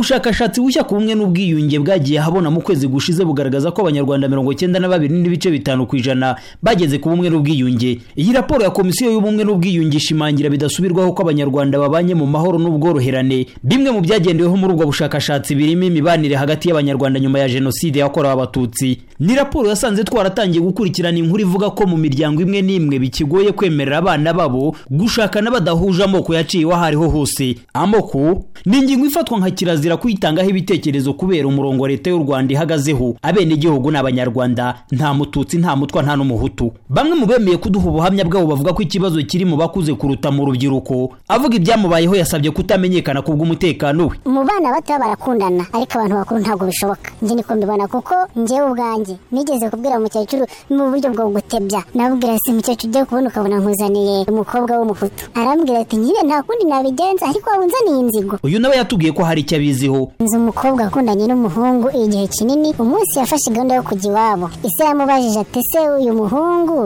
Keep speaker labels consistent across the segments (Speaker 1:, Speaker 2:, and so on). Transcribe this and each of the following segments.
Speaker 1: ubushakashatsi bushya ku bumwe n'ubwiyunge bwagiye habona mu kwezi gushize bugaragaza ko abanyarwanda mirongo cyenda na babiri n'ibice bitanu ku ijana bageze ku bumwe n'ubwiyunge iyi raporo ya komisiyo y'ubumwe n'ubwiyunge ishimangira bidasubirwaho ko abanyarwanda babanye mu mahoro n'ubworoherane bimwe mu byagendeweho muri ubwo bushakashatsi birimo imibanire hagati y'abanyarwanda nyuma ya jenoside yakorewe abatutsi ni raporo yasanze twaratangiye gukurikirana inkuru ivuga ko mu miryango imwe n'imwe bikigoye kwemerera abana babo gushakana badahuje amoko yaciye aho ariho hose amoko ni ingingo ifatwa nka kirazira kirazira kuyitangaho ibitekerezo kubera umurongo leta y'u rwanda ihagazeho abenegihugu ni abanyarwanda nta mututsi nta mutwa nta n'umuhutu bamwe mu bemeye kuduha ubuhamya bwabo bavuga ko ikibazo kiri mu bakuze kuruta mu rubyiruko avuga ibyamubayeho yasabye kutamenyekana ku bw'umutekano we
Speaker 2: mu bana bato barakundana ariko abantu bakuru ntabwo bishoboka njye niko mbibona kuko njyewe ubwanjye nigeze kubwira umukecuru mu buryo bwo gutebya nabwira si mukecuru ujya kubona ukabona nkuzaniye umukobwa w'umuhutu arambwira ati nyine nta kundi nabigenza ariko wabunzaniye inzigo
Speaker 1: uyu nawe yatubwiye ko hari icyo abizi abiziho
Speaker 2: nzi umukobwa wakundanye n'umuhungu igihe kinini umunsi yafashe gahunda yo kujya iwabo ise yamubajije ati se uyu muhungu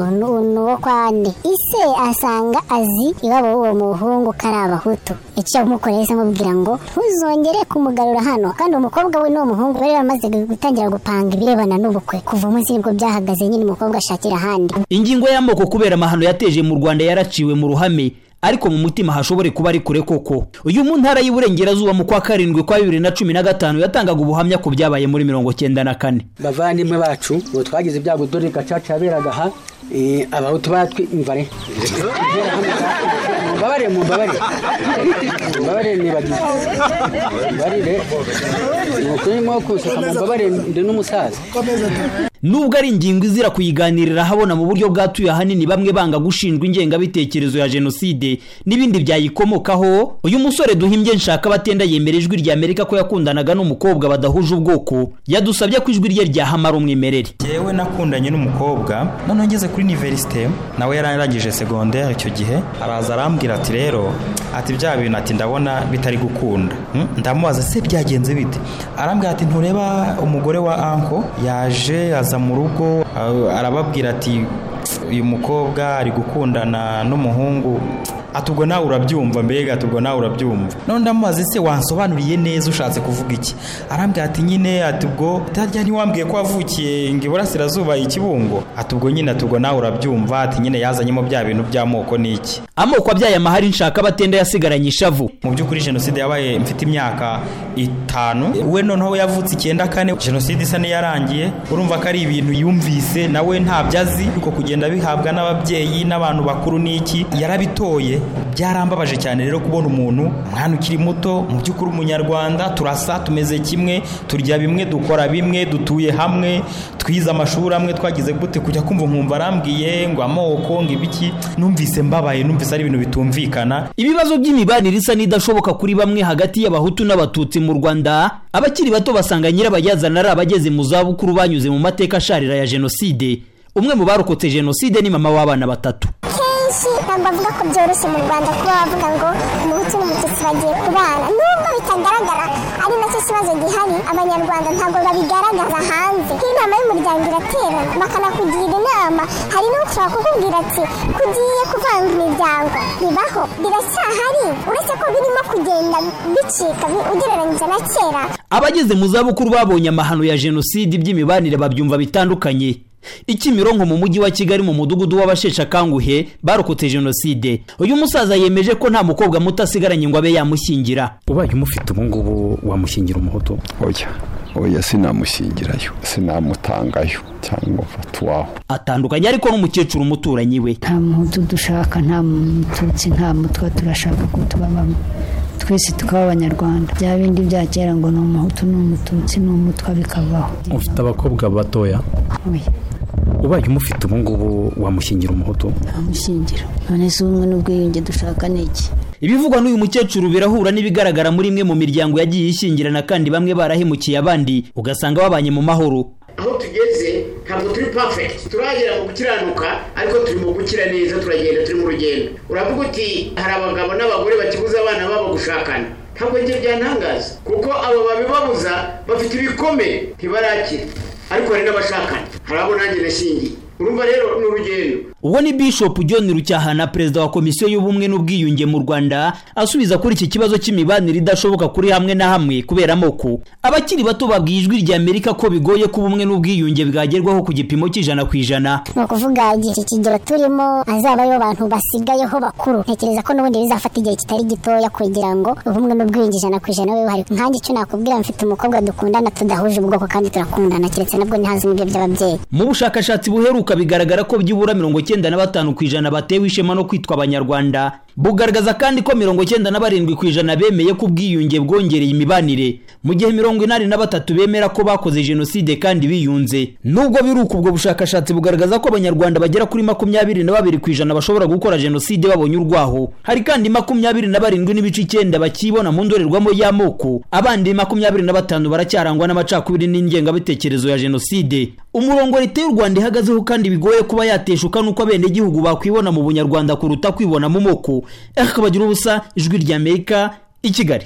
Speaker 2: ni uwo kwa nde ise asanga azi iwabo w'uwo muhungu ko ari abahutu icyo yamukoreye ise amubwira ngo ntuzongere kumugarura hano kandi umukobwa we n'uwo muhungu bari bamaze gutangira gupanga ibirebana n'ubukwe kuva umunsi nibwo byahagaze nyine umukobwa ashakira ahandi
Speaker 1: ingingo y'amoko kubera amahano yateje mu rwanda yaraciwe mu ruhame ariko mu mutima hashobore kuba ari kure koko uyu mu ntara y'iburengerazuba mu kwa karindwi kwa bibiri na cumi na gatanu yatangaga ubuhamya ku byabaye muri mirongo cyenda na kane
Speaker 3: bavandimwe bacu ngo twagize ibyago dore gacaca yaberaga aha abahutu batwimvare mubabare mubabare mubabare nibagize mbabarire ni ukuri mo kunseka mubabare ndi n'umusaza
Speaker 1: nubwo ari ingingo izira kuyiganirira habona mu buryo bwatuye ahanini bamwe banga gushinjwa ingengabitekerezo ya jenoside n'ibindi byayikomokaho uyu musore duhimbye nshaka batenda yemera ijwi rya amerika ko yakundanaga n'umukobwa badahuje ubwoko yadusabye ko ijwi rye ryahamara umwimerere
Speaker 4: yewe nakundanye n'umukobwa noneho ngeze kuri iniverisite nawe yarangije segonderi icyo gihe araza arambwira ati rero ati bya bintu ati ndabona bitari gukunda ndamubaza se byagenze bite arambwira ati ntureba umugore wa anko yaje aza mu rugo arababwira ati uyu mukobwa ari gukundana n'umuhungu atubwo nawe urabyumva mbega atubwo nawe urabyumva none ndamubaze se wansobanuriye neza ushatse kuvuga iki arambwira ati nyine atubwo ntajya ntiwambwiye ko wavukiye ngo iburasirazuba ikibungo atubwo nyine atubwo nawe urabyumva ati nyine yazanyemo bya bintu by'amoko n'iki
Speaker 1: amoko abyaye amahari nshaka abatenda yasigaranye ishavu
Speaker 4: mu by'ukuri jenoside yabaye mfite imyaka itanu we noneho yavutse icyenda kane jenoside isa n'iyarangiye urumva ko ari ibintu yumvise nawe ntabyo azi ariko kugenda bihabwa n'ababyeyi n'abantu bakuru n'iki yarabitoye byarambabaje cyane rero kubona umuntu umwana ukiri muto mu by'ukuri umunyarwanda turasa tumeze kimwe turya bimwe dukora bimwe dutuye hamwe twize amashuri amwe twagize gute kujya kumva nkumva arambwiye ngo amoko ngo ibiki numvise mbabaye numvise ari ibintu bitumvikana
Speaker 1: ibibazo by'imibanire isa n'idashoboka kuri bamwe hagati y'abahutu n'abatutsi mu rwanda abakiri bato basanga nyirabayazana ari abageze mu zabukuru banyuze mu mateka asharira ya jenoside umwe mu barokotse jenoside ni mama w'abana batatu
Speaker 2: benshi ntabwo bavuga ko byoroshye mu rwanda kuba bavuga ngo umuhutu n'umututsi bagiye kubana nubwo bitagaragara ari nacyo kibazo gihari abanyarwanda ntabwo babigaragaza hanze nk'inama y'umuryango iraterana bakanakugira inama hari n'ushobora kukubwira ati kugiye kuvanga imiryango bibaho biracyahari uretse ko birimo kugenda bicika ugereranyije na kera
Speaker 1: abageze mu zabukuru babonye amahano ya jenoside by'imibanire babyumva bitandukanye ikimironko mu mujyi wa kigali mu mudugudu w'abasheshakanguhe barokotse jenoside uyu musaza yemeje ko nta mukobwa muto asigaranye ngo abe yamushyingira
Speaker 5: ubaye umufite ubungubu wamushyingira umuhutu
Speaker 6: oya oya sinamushyingirayo sinamutangayo cyangwa mfata uwaho
Speaker 1: atandukanye ariko n'umukecuru umuturanyi we
Speaker 7: nta muhutu dushaka nta mututsi nta mutwa turashaka ko tubabamo twese tukaba abanyarwanda bya bindi bya kera ngo ni umuhutu ni umututsi ni umutwa bikabaho
Speaker 5: ufite abakobwa batoya ubaye umufite ubungubu wamushyingira umuhutu
Speaker 7: ntamushyingira none si ubumwe n'ubwiyunge dushaka ni iki
Speaker 1: ibivugwa n'uyu mukecuru birahura n'ibigaragara muri imwe mu miryango yagiye ishyingirana kandi bamwe barahemukiye abandi ugasanga babanye mu mahoro
Speaker 8: aho tugeze ntabwo turi pafegiti turagera mu gukiranuka ariko turi mu gukira neza turagenda turi mu rugendo uravuga uti hari abagabo n'abagore bakibuza abana babo gushakana ntabwo njye byantangaza kuko abo babibabuza bafite ibikomeye ntibarakira ariko hari n'abashakana hari abo nanjye nashingiye urumva rero ni urugendo
Speaker 1: ubwo ni bishop john rucyahana perezida wa komisiyo y'ubumwe n'ubwiyunge mu rwanda asubiza kuri iki kibazo cy'imibanire idashoboka kuri hamwe na hamwe kubera amoko abakiri bato babwiye ijwi rya amerika ko bigoye ko ubumwe n'ubwiyunge bwagerwaho ku gipimo cy'ijana ku ijana
Speaker 2: ni ukuvuga igihe iki kigero turimo hazabayo abantu basigayeho bakuru ntekereza ko n'ubundi bizafata igihe kitari gitoya kugira ngo ubumwe n'ubwiyunge ijana ku ijana bube buhari nkanjye icyo nakubwira mfite umukobwa dukundana tudahuje ubwoko kandi turakundana keretse nabwo ntihaze n'ibyo by'ababyeyi
Speaker 1: mu bushakashatsi buheruka bigaragara ko byibura mirongo icyenda na batanu ku ijana batewe ishema no kwitwa abanyarwanda bugaragaza kandi ko mirongo icyenda na barindwi ku ijana bemeye ko ubwiyunge bwongereye imibanire mu gihe mirongo inani na batatu bemera ko bakoze jenoside kandi biyunze nubwo biruka ubwo bushakashatsi bugaragaza ko abanyarwanda bagera kuri makumyabiri na babiri ku ijana bashobora gukora jenoside babonye urwaho hari kandi makumyabiri na barindwi n'ibice icyenda bakibona mu ndorerwamo y'amoko abandi makumyabiri na batanu baracyarangwa n'amacakubiri n'ingengabitekerezo ya jenoside umurongo leta y'u rwanda ihagazeho kandi bigoye kuba yateshuka n'uko abenegihugu bakwibona mu bunyarwanda kuruta kwibona mu moko ariko bagira ubusa ijwi ry'amerika i kigali